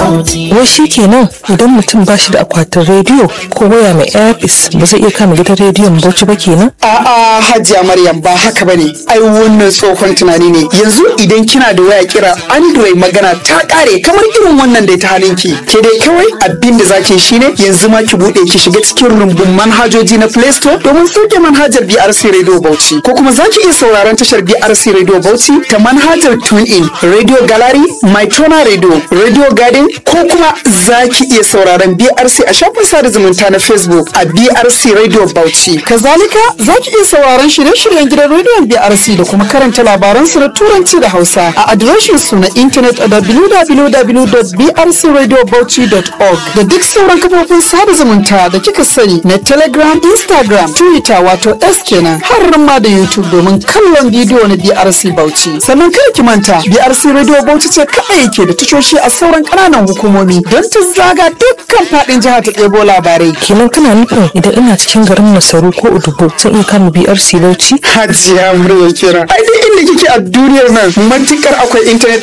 wai shi kenan idan mutum ba shi da akwatin rediyo ko waya mai airpis ba zai iya kama gidan rediyon bauchi ba kenan A'a Hajiya Maryam ba haka bane. Ai wannan tsohon tunani ne. Yanzu idan kina da waya kira Android magana ta kare kamar irin wannan da ta halinki. Ke dai kawai abin da zaki shine yanzu ma ki bude ki shiga cikin rumbun manhajoji na Play Store domin sauke manhajar BRC Radio Bauchi. Ko kuma zaki iya sauraron tashar BRC Radio Bauchi ta manhajar TuneIn, Radio Gallery, Mytona Radio, Radio Garden ko kuma zaki iya sauraron BRC a shafin sada zumunta na Facebook a BRC Radio Bauchi. Kazalika za ki iya sauraron shirye-shiryen gidan rediyon BRC da kuma karanta labaran su na turanci da Hausa a adireshin su na intanet a www.brcradiobauchi.org da duk sauran kafofin sada zumunta da kika sani na Telegram, Instagram, Twitter wato S kenan har ma da YouTube domin kallon bidiyo na BRC Bauchi. Sannan kada ki manta BRC Radio Bauchi ce kaɗai ke da tashoshi a sauran ƙananan hukumomi don ta zaga dukkan faɗin jihar ta ɗebo labarai. kenan kana nufin idan ina cikin garin masaru ko udubo zan iya kama brc bauchi Hajiya murya kira. Ai duk inda kike a duniyar nan matukar akwai intanet